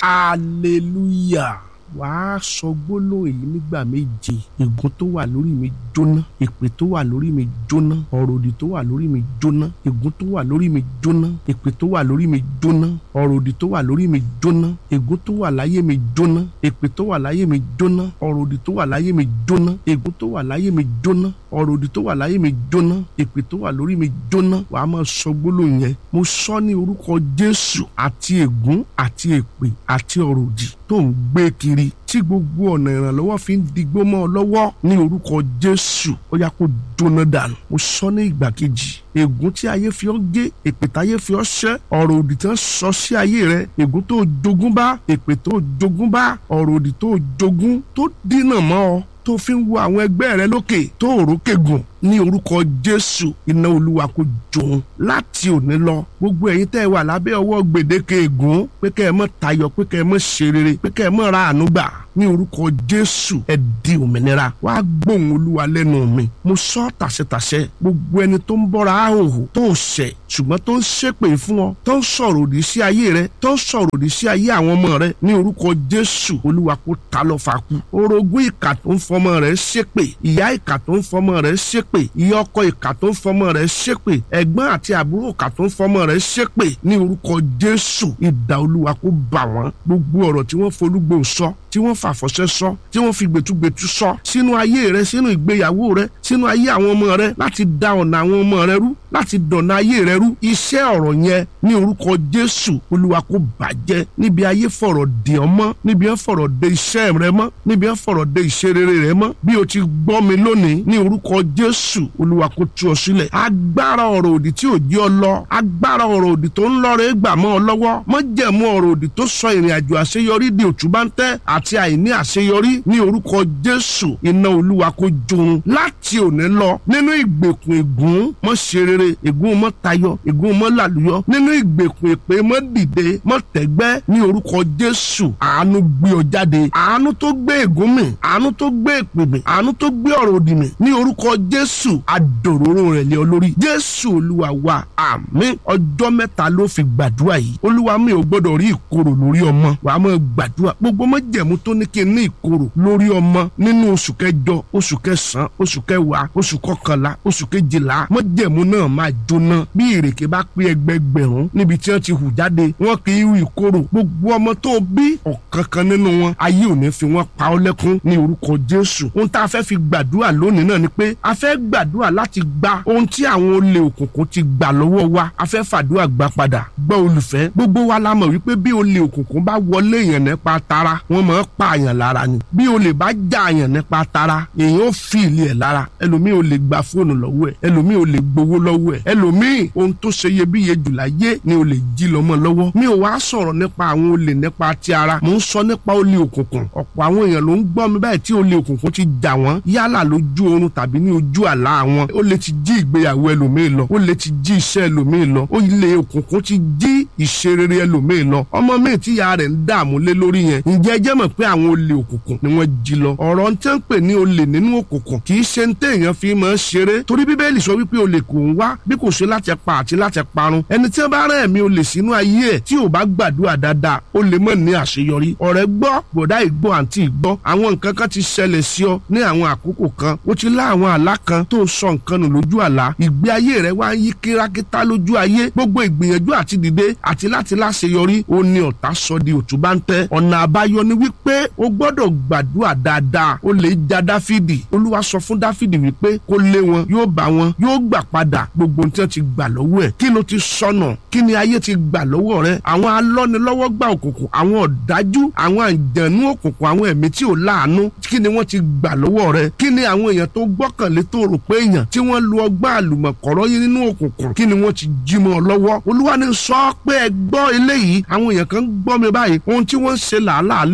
hallelujah wàá sọ gbólóhùn èyí nígbà méje ègún tó wà lórí mi jóná èpè tó wà lórí mi jóná ọ̀rọ̀ òdì tó wà lórí mi jóná ègún tó wà lórí mi jóná èpè tó wà lórí mi jóná ọ̀rọ̀ òdì tó wà lórí mi jóná ègún tó wà láyé mi jóná èpè tó wà láyé mi jóná ọ̀rọ̀ òdì tó wà láyé mi jóná ègún tó wà láyé mi jóná ọ̀rọ̀ òdì tó wà láyé mi jóná èpè tó wà lórí mi jóná wàá máa sọ gbólóhùn yẹn mo sọ ní orúkọ Jésù àti ègún àti èpè àti ọ̀rọ̀ òdì tó ń gbé kiri tí gbogbo ọ̀nà ìrànlọ́wọ́ fi ń digbó mọ́ ọ lọ́wọ́ ní orúkọ Jésù ó yá kó jóná dànù mo sọ ní ìgbà kejì ègún tí ayé fi ọ́ gé èpè táyé fi ọ́ ṣẹ́ ọ̀rọ̀ òdì tí wọ́n sọ sí ayé rẹ ègún tó jogún bá èpè tó jogún bá ọ̀rọ̀ òdì tó jogún tó dínà mọ́ ọ tó fi ń wo àwọn ẹgbẹ́ rẹ lókè tó òrókè gùn ní orúkọ Jésù iná Olúwa kó jòun láti òní lọ gbogbo ẹ̀yin tẹ́ ẹ wà lábẹ́ ọwọ́ gbèdéke ègún pé kẹ́ ẹ mọ́ tayọ pé kẹ́ ẹ mọ́ ṣe rere pé kẹ́ ẹ mọ́ ra àánú gbà ní orúkọ Jésù ẹ di òmìnira wàá gbóhùn Olúwa lẹ́nu mi mo sọ tàṣẹtàṣẹ gbogbo ẹni tó ń bọ́ra àhòhò tó ń ṣẹ̀ ṣùgbọ́n tó ń ṣépè fún ọ tó ń sọ̀rọ̀ òdì sí ayé rẹ tó ń sọ̀rọ̀ òdì sí ayé àwọn ọmọ rẹ ní orúkọ Jésù Olúwa kó ta lọ fà kú orogún ìkà tó ń fọmọ rẹ ṣépè ìyá ìkà tó ń fọmọ rẹ ṣépè ìyá ọkọ ìkà tó ń fọmọ rẹ ṣépè ẹ̀gbọ́n àti àbúrò ìkà tó ń fọmọ rẹ ṣépè ní orúkọ Jésù idà Olúwa kó bà wọ́n gbogbo ọ̀rọ̀ tí wọ́n folúgbò sọ tí wọ́n fàfọ̀ṣẹ́ sọ tí wọ́n fi gbẹ̀tugbẹ̀tu sọ sínú ayé rẹ sínú ìgbéyàwó rẹ sínú ayé àwọn ọmọ rẹ láti da ọ̀nà àwọn ọmọ rẹ rú láti dọ̀nà ayé rẹ rú iṣẹ́ ọ̀rọ̀ yẹn ní orúkọ Jésù Olúwa kó bàjẹ́ níbi ayé fọ̀rọ̀ dè ọ́ mọ́ níbi wọ́n fọ̀rọ̀ dè iṣẹ́ rẹ mọ́ níbi wọ́n fọ̀rọ̀ dè ìṣerere rẹ mọ́ bí o ti gbọ́ mi lónìí ní orúkọ Jésù Olúwa kó tú ọ sílẹ̀ agbára ọ̀rọ̀ òdì tí ò jẹ́ ọ lọ agbára ọ̀rọ̀ òdì tó ń lọ́rẹ̀ gbà mọ́ ọ lọ́wọ́ mọ́jẹ̀mú ọ̀rọ̀ òdì tó sọ ìrìn àjò àṣeyọrí di òtúbáńtẹ́ àti àìní àṣeyọrí ní orúkọ Jésù iná Olúwa kó jòun láti òní lọ nínú ìgbèkùn ègún mọ́ ṣe rere ègún mọ́ tayọ ègún mọ́ làlùyọ nínú ìgbèkùn èpè mọ́ dìde mọ́ tẹ́gbẹ́ ní orúkọ Jésù àánú gbé ọ jáde àánú tó gbé ègún mì àánú tó gbé èpè mì àánú tó gbé ọ̀rọ̀ òdì mì ní orúkọ Jésù adòróró rẹ̀ lé ọ lórí Jésù Olúwa wa àmín ọjọ́ mẹ́ta ló fi gbàdúrà yìí Olúwa mi ò gbọ́dọ̀ rí ìkorò lórí ọmọ wàá mọ̀ gbàdúrà gbogbo mọ́jẹ̀mú tó ní kí n ní ìkorò lórí ọmọ nínú oṣù kẹjọ oṣù kẹsàn-án oṣù kẹwàá oṣù kọkànlá oṣù kejìlá mọ́jẹ̀mú náà máa jóná bí ìrèké bá pé ẹgbẹgbẹ̀rún níbi tí wọ́n ti hù jáde wọ́n kì í hu ìkorò gbogbo ọmọ tó bí ọ̀kankan nínú wọn ayé ò ní fi wọ́n pa ọ́ lẹ́kún ní orúkọ Jésù ohun tá a fẹ́ fi gbàdúrà lónìí náà ni pé a fẹ́ gbàdúrà láti gba ohun tí àwọn olè òkùnkùn ti gbà lọ́wọ́ wa a fẹ́ fàdúrà gbà padà gbọ́ olùfẹ́ gbogbo wa la mọ̀ wípé bí olè òkùnkùn bá wọlé èèyàn nípa tara wọ́n máa ń pa àyàn lára ni bí olè bá já àyàn nípa tara èèyàn ó fi ìlì ẹ̀ lára ẹlòmíì ò lè gba fóònù lọ́wọ́ ẹ̀ ẹlòmíì ò lè gbowó lọ́wọ́ ẹ̀ ẹlòmíì ohun tó ṣe iyebíye jù láyé ni olè jí lọ́mọ lọ́wọ́ mi ò wá sọ̀rọ̀ nípa àwọn olè nípa ti ara mò ń sọ nípa olè òkùnkùn ọ̀pọ̀ àwọn èèyàn ló ń gbọ́ mi báyìí tí olè òkùnkùn ti jà wọ́n yálà lójú oorun tàbí ní ojú àlá wọn ó lè ti jí ìgbéyàwó ẹlòmíì lọ ó lè ti jí iṣẹ́ ẹlòmíì lọ ó lè òkùnkùn ti jí ìṣerere ẹlòmíì lọ ọmọ míì tí ìyá rẹ̀ ń dààmú lé lórí yẹn ǹjẹ́ ẹ jẹ́ mọ̀ pé àwọn olè òkùnkùn ni wọ́n jí lọ ọ̀rọ̀ ń tẹ́ ń pè ní olè nínú òkùnkùn kì í ṣe ń téèyàn fi máa ń ṣeré torí bíbélì sọ wípé olè kò ń wá bí kò ṣe láti pa àti láti parun ẹni tí wọ́n bá rán ẹ̀mí olè sínú ayé ẹ̀ tí ò bá gbàdúrà dáadáa ó lè mọ̀ ní àṣeyọrí ọ̀rẹ́ gbọ́ bọ̀dá ìgbọ́ àǹtí ìgbọ́ àwọn nǹkan kan ti ṣẹlẹ̀ sí ọ ní àwọn àkókò kan ó ti lá àwọn àlá kan tó sọ nǹkan nù lójú àlá ìgbé ayé rẹ wá ń yí kírákítá lójú ayé gbogbo ìgbìyànjú àti dìde àti láti láṣeyọrí ó ní ọ̀tá sọ di òtúbáńtẹ́ ọ̀nà àbáyọ ni wípé o gbọ́dọ̀ gbàdúrà dáadáa ó lè ja dáfídì olúwa sọ fún dáfídì wípé kó lé wọn yóò bá wọn yóò gbà padà gbogbo ohun tí wọ́n ti gbà lọ́wọ́ ẹ̀ kí ló ti sọnà kí ni ayé ti gbà lọ́wọ́ rẹ àwọn alọ́nilọ́wọ́ gbà òkùnkùn àwọn ọ̀dájú àwọn àjẹnú òkùnkùn àwọn ẹ̀mí tí ò láàánú kí ni wọ́n ti gbà lọ́wọ́ rẹ kí ni àwọn èèyàn tó gbọ́kànlé tó rò pé èèyàn tí wọ́n lu ọgbà àlùmọ̀kọ́rọ́ yín nínú òkùnkùn kí ni wọ́n ti jí mọ́ ọ lọ́wọ́ olúwa ni sọ pé ẹ gbọ́ eléyìí àwọn èèyàn kan gbọ́ mi báyìí ohun tí wọ́n ń ṣe làálàá lé lórí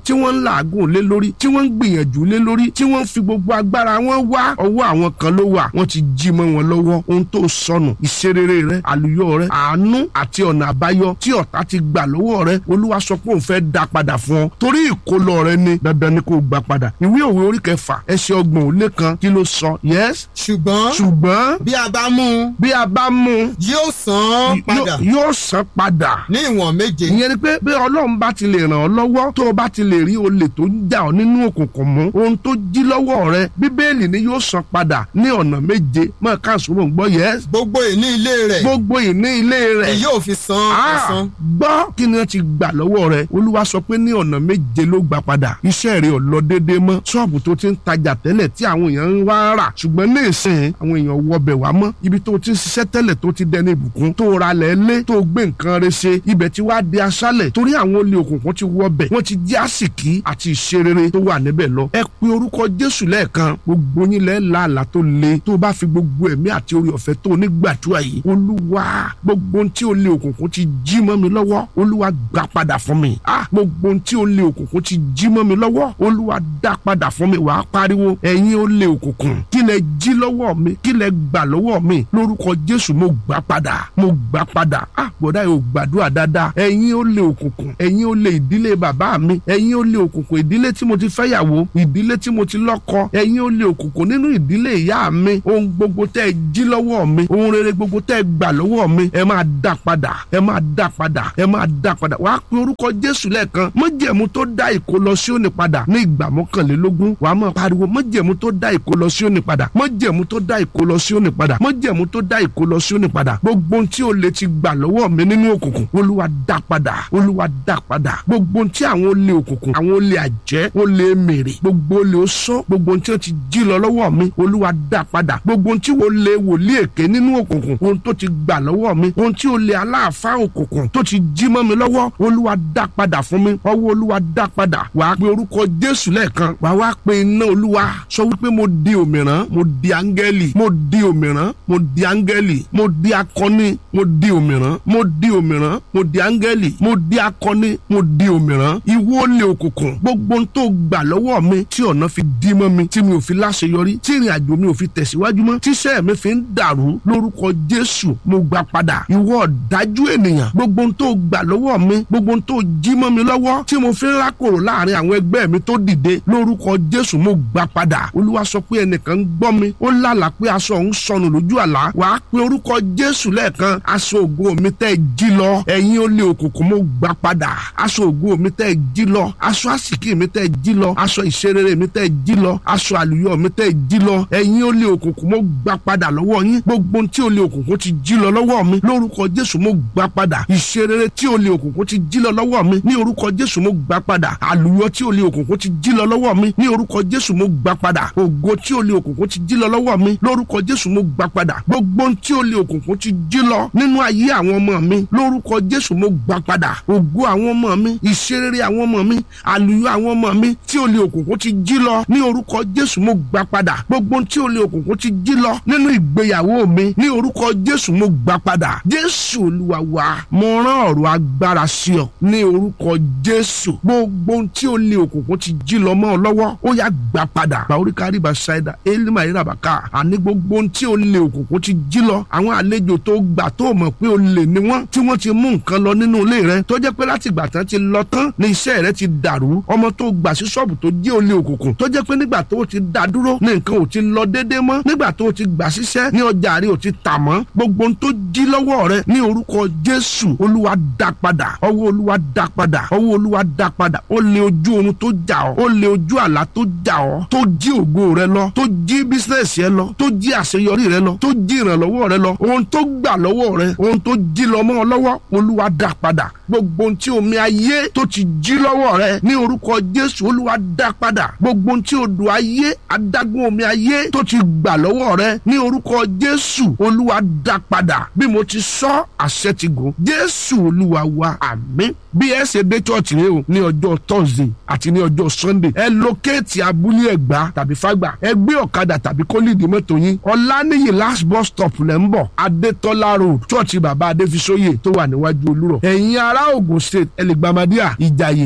tí wọ́n ń làágùn lé lórí tí wọ́n ń gbìyànjú lé lórí tí wọ́n ń fi gbogbo agbára wọn wá ọwọ́ àwọn kan ló wà wọ́n ti jí mọ́ wọn lọ́wọ́ ohun tó sọnù ìṣerere rẹ àlùyọ rẹ àánú àti ọ̀nà àbáyọ tí ọ̀tá ti gbà lọ́wọ́ rẹ olúwa sọ pé òun fẹ́ dá padà fún ọ torí ìkólọ rẹ ni dandan ni kò gbà padà ìwé òwe orí kẹfà ẹsẹ̀ ọgbọ̀n ó lé kan kí ló sọ yes ṣùgbọ́n ṣùgbọ́n bí a bá mú un bí a bá mú un yóò san án padà yóò- yóò san padà ní ìwọ̀n méje ìyẹn ni pé bí ọlọ́run bá ti lè ràn ọ́ lọ́wọ́ tó o bá ti lè rí olè tó ń jà ọ́ nínú òkùnkùn mú ohun tó jí lọ́wọ́ rẹ bíbélì ni yóò san padà ní ọ̀nà méje mọ́ káàsó mọ̀ ń gbọ́ yẹ gbogbo ìní ilé rẹ̀ gbogbo ìní ilé rẹ̀ ni yóò fi san Ah, ẹ̀san gbọ́ kí ni wọ́n ti gbà lọ́wọ́ rẹ̀ olúwa sọ pé ní ọ̀nà méje ló gbà padà iṣẹ́ rẹ̀ ò lọ déédéé mọ́ ṣọ́ọ̀bù tó ti ń tajà tẹ́lẹ̀ tí àwọn èèyàn ń wá rà ṣùgbọ́n ní ìsìn àwọn èèyàn wọbẹ̀ wá mọ́ ibi tó ti ń ṣiṣẹ́ tẹ́lẹ̀ tó ti dẹni ìbùkún tó ra lẹ̀ lé tó gbé nǹkan rẹ̀ ṣe ibẹ̀ ti wá di aṣálẹ̀ torí àwọn olè òkùnkùn ti wọbẹ̀ wọ́n ti jí àsìkí àti ìṣerere tó wà níbẹ̀ lọ ẹ pe orúkọ jésù lẹ́ẹ̀kan gbogbo yín lẹ́ làálàá tó le tó bá fi gbogbo ẹ̀mí àti orí ọ̀fẹ́ tó nígbàdúrà yìí olúwa gbogbo ohun tí olè òkùnkùn ti jí mọ́ mi lọ́wọ́ olúwa gbà padà fún mi ah gbogbo ohun tí olè òkùnkùn ti jí mọ́ mi lọ́wọ́ olúwa dá padà fún mi wàá pariwo ẹ̀yin olè òkùnkùn kí lẹ jí lọ́wọ́ mi kí lẹ gbà lọ́wọ́ mi lórúkọ jésù mo gbà padà mo gbà padà ah bọ̀dá yóò gbàdúrà dáadáa ẹ̀yin olè òkùnkùn ẹ̀yin olè ìdílé bàbá mi ẹ̀yin olè òkùnkùn ìdílé tí mo ti fẹ́yàwó ìdílé tí mo ti lọ́kọ ẹ̀yin olè òkùnkùn nínú ìdílé ìyá mi ohun gbogbo tẹ́ ẹ jí lọ́wọ́ mi ohun rere gbogbo tẹ́ ẹ gbà lọ́wọ́ mi ẹ máa dá padà ẹ máa dá padà ẹ máa dá padà wàá pe orúkọ jésù lẹ́ẹ̀kan májẹ̀mú tó dá ìkó lọ sí òní padà ní ìgbà mọ́kànlélógún wàá máa pariwo májẹ̀mú tó dá ìkó lọ sí òní padà májẹ̀mú tó dá ìkó lọ sí òní padà májẹ̀mú tó dá ìkó lọ sí òní padà gbogbo ohun tí o lè ti gbà lọ́wọ́ mi nínú òkùnkùn olúwa dá padà olúwa dá padà gbogbo ohun tí àwọn olè òkùnkùn àwọn olè àjẹ́ olè mèrè gbogbo olè oṣó gbogbo ohun tí wọ́n ti jí lọ lọ́wọ́ mi olúwa dá padà gbogbo ohun tí olè wòlíì èké nínú òkùnkùn ohun tó ti gbà lọ́wọ́ mi ohun tí olè aláàfáà òkùnkùn tó ti jí mọ́ mi lọ́wọ́ olúwa dá padà fún mi ọwọ́ olúwa dá padà wàá pe orúkọ jésù lẹ́ẹ̀kan wàá wá pe iná olúwa sọ wípé mo di òmìrán mo di áńgẹ́lì mo di òmìrán mo di áńgẹ́lì mo di akọni mo di òmìrán mo di òmìrán mo di áńgẹ́lì mo di akọni mo di òmìrán ìwọ olè òkùnkùn gbogbo ohun tó gbà lọ́wọ́ mi tí ọ̀nà fi dí mọ́ mi tí mi ò fi láṣeyọrí tí ìrìn àjò mi ò fi tẹ̀síwájú mọ́ tíṣẹ́ mi fi ń dàrú lórúkọ jésù mo gbà padà ìwọ ọ̀dájú ènìyàn gbogbo ohun tó gbà lọ́wọ́ mi gbogbo ohun tó jí mọ́ mi lọ́wọ́ tí mo fi ń rákòrò láàrin àwọn ẹgbẹ́ mi tó dìde lórúkọ jésù mo gbà padà olúwa sọ pé ẹnìkan ń gbọ́ mi ó lálàá pé aṣọ òun sọnù lójú àlá wàá pe orúkọ jésù lẹ́ẹ̀kan aṣọ ògo mi tẹ́ ẹ jí lọ ẹ̀yin olè òkùnkùn mo gbà padà aṣọ ògo mi tẹ́ ẹ jí lọ aṣọ àsìkí mi tẹ́ ẹ jí lọ aṣọ ìṣerere mi tẹ́ ẹ jí lọ aṣọ àlùyọ mi tẹ́ ẹ jí lọ ẹ̀yin olè òkùnkùn mo gbà padà lọ́wọ́ yín gbogbo ohun tí olè òkùnkùn ti jí lọ lọ́wọ́ mi lórúkọ jésù mo gbà padà ìṣerere tí olè òkùnkùn ti jí lọ lọ́wọ́ mi ní orúkọ jésù mo gbà padà àlùyọ tí olè òkùnkùn ti jí lọ lọ́wọ́ mi ní orúkọ jésù mo gbà padà ògo tí olè òkùnkùn ti jí lọ lọ́wọ́ mi lórúkọ jésù mo gbà padà gbogbo ohun tí olè òkùnkùn ti jí lọ nínú ayé àwọn ọmọ mi lórúkọ jésù mo gbà padà ògo àwọn ọmọ mi ìṣerere àwọn ọmọ mi àlùyọ àwọn ọmọ mi tí olè òkùnkùn ti jí lọ ní orúkọ jésù mo gbà padà gbogbo ohun tí olè òkùnkùn ti jí lọ nínú ìgbéyàwó mi ní orúkọ jésù mo gbà padà jésù olúwa wa mo rán ọ̀rọ̀ agbára sí ọ ní orúkọ jésù gbogbo ohun tí olè òkùnkùn ti jí lọ mọ́ ọ lọ́wọ́ ó yá gbà padà bàóríkà rìbá ṣáìdà élímà ìràbàkà àní gbogbo ohun tí olè òkùnkùn ti jí lọ àwọn àlejò tó gbà tó mọ̀ pé olè ni wọ́n tí wọ́n ti mú nǹkan lọ nínú ilé rẹ tó jẹ́ pé láti ìgbà tán ti lọ tán ní iṣẹ́ rẹ ti dàrú ọmọ tó gbà sí ṣọ́ọ̀bù tó jẹ́ olè òkùnkùn tó jẹ́ pé nígbà tó ti dá dúró ní nǹkan ò ti lọ déédéé mọ́ nígbà tó ti gbà síṣẹ́ ní ọjà rẹ ò ti tà mọ́ gbogbo ohun tó jí lọ́wọ́ rẹ ní orúkọ jésù olúwa dá padà ọwọ́ olúwa dá padà ọwọ́ olúwa dá padà ó lé ojú oorun tó jà ọ́ ó lé ojú àlá tó jà ọ́ tó jí ògo rẹ lọ tó jí bísíǹsì rẹ lọ tó jí àṣeyọrí rẹ lọ tó jí ìrànlọ́wọ́ rẹ lọ ohun tó gbà lọ́wọ́ rẹ ohun tó jí lọ mọ́ ọ lọ́wọ́ olúwa dá padà gbogbo ohun tí omi ayé tó ti jí lọ́wọ́ rẹ ní orúkọ jésù olúwa dá padà gbogbo ohun tí odò ayé adágún omi ayé tó ti gbà lọ́wọ́ rẹ ní orúkọ jésù olúwa dá padà bí mo ti sọ àṣẹ ti gùn jésù olúwa wa àmín bí ẹ ṣe dé chọ́ọ̀tì rẹ o ní ọjọ́ thursday àti ní ọjọ́ sunday ẹ lókèétì abúlé ẹ̀gbá tàbí fágbà ẹ gbé ọ̀kadà tàbí kólíìdì mọ́tò yín ọ̀lànìyí last bus stop lẹ́ ń bọ̀ adétọ́lá road chọ́ọ̀tì bàbá adéfisóyè tó wà níwájú olúrọ̀ ẹ̀yin ará ògùn state ẹlẹ́gbàmádíà ìjàyè powerline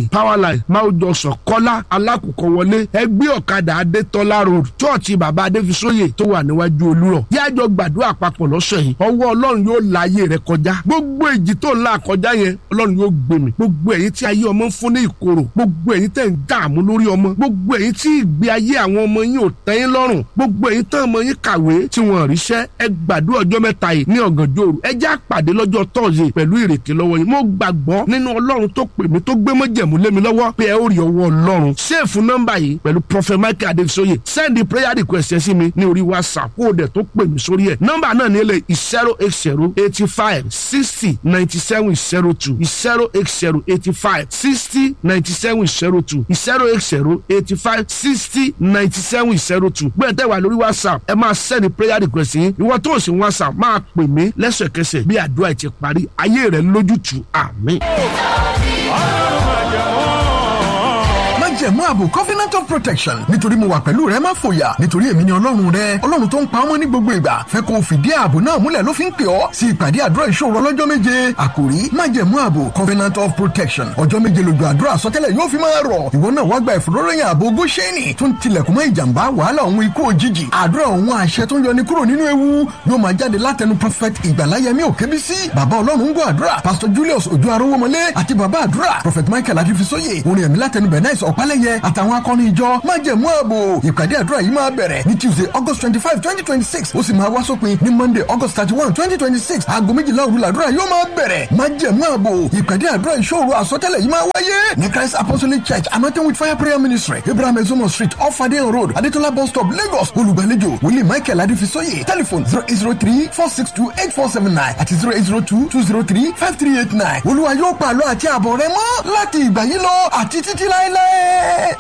life máa jọ sọ kọ́lá alákòókò wọlé ẹgbẹ́ ọ̀kadà adétọ́lá road chọ́ọ̀chì bàbá adéfisóyè tó wà níwájú olúrọ̀ yájọ gbàdúrà papọ̀ lọ́sẹ̀ yìí ọwọ́ ọlọ́run yóò la ayé rẹ kọjá gbogbo èjì tó ń la kọjá yẹn ọlọ́run yóò gbé mi gbogbo ẹ̀yin tí ayé ọmọ ń fún ní ìkorò gbogbo ẹ̀yin tẹ̀ ń dààmú lórí ọmọ gbogbo ẹ̀yin tí ìgbé ayé àwọn ọmọ yín ò tẹ́ yín lọ́rùn gbogbo ẹ̀yin tán ọmọ yín kàwé tí wọ́n ríṣẹ́ ẹ gbàdúrà ọjọ́ mẹ́ta yìí ní ọ̀gànjọ́ òru ẹ já pàdé lọ́jọ́ tọ́ọ̀sì pẹ̀lú ìrèké lọ́wọ́ yín mo gbàgbọ́ nínú ọlọ́run tó pè mí tó gbé mọ́jẹ̀mú lé mi lọ́wọ́ pé ẹ ó rí ọwọ́ ọlọ́run ṣéèfù nọ́mbà yìí pẹ̀lú prophet michael adesoye send prayer request ẹ sí mi ní orí whatsapp kó o dẹ̀ tó pè mí sórí ẹ̀ nọ́mbà náà ní ilé zero eight zero eighty five sixty ninety seven zero two zero eight zero eighty five sixty ninety seven zero two zero eight zero eighty five sixty ninety seven zero two gbé tẹ́ wà lórí whatsapp ẹ máa send prayer request yín ìwọ tó o sì whatsapp máa pè mí lẹ́sẹ̀kẹsẹ̀ bí àdúrà ti parí ayé rẹ̀ lójútùú àmín. májẹ̀mú ààbò covenant of protection nítorí mo wà pẹ̀lú rẹ má fòyà nítorí èmi ni ọlọ́run rẹ ọlọ́run tó ń pa ọmọ ní gbogbo ìgbà fẹ́ kó o fìdí ààbò náà múlẹ̀ ló fi ń pè ọ́ sí ìpàdé àdúrà ìṣòro ọlọ́jọ́ méje àkòrí májẹ̀mú ààbò covenant of protection ọjọ́ méje lójú àdúrà àsọtẹ́lẹ̀ yóò fi máa rọ̀ ìwọ náà wá gba ìfòróròyìn ààbò góṣẹ́nì tó ń tilẹ̀kùn mọ́ ìjàmbá wàhálà òun ikú òjijì àdúrà òun àṣẹ tó ń yọni kúrò nínú ewu yóò máa jáde látẹnu prophet ìgbàláyẹmí òkébísí bàbá ọlọ́run ń gbọ́ àdúrà pastor julius ojú arówómọlé àti bàbá àdúrà prophet michael adifisóye orin ẹ̀mí látẹnu bẹ̀náìsì ọ̀pálẹ̀yẹ àtàwọn akọni ìjọ májẹ̀mú ààbò ìpàdé àdúrà yìí máa bẹ̀rẹ̀ ní tuesday august twenty five twenty twenty six ó sì máa wá sópin ní monday august thirty one twenty twenty six aago méjìlá òru làdúrà yóò máa bẹ̀rẹ̀ májẹ̀mú ààbò ìpàdé àdúrà ìṣòro àsọtẹ́lẹ̀ yìí máa wáyé ní christ apostolic church anointing with fire prayer ministry abraham ezomo street off adeyan road adetola bus stop lagos olùgbàlejò wòlíì michael adifisóye telephone zero eight zero three four six two eight four seven nine àti zero eight zero two two zero three five three eight nine olúwa yóò pàlọ́ àti àbọ̀ rẹ mọ́ láti ìgbà yìí lọ àti títí láéláé.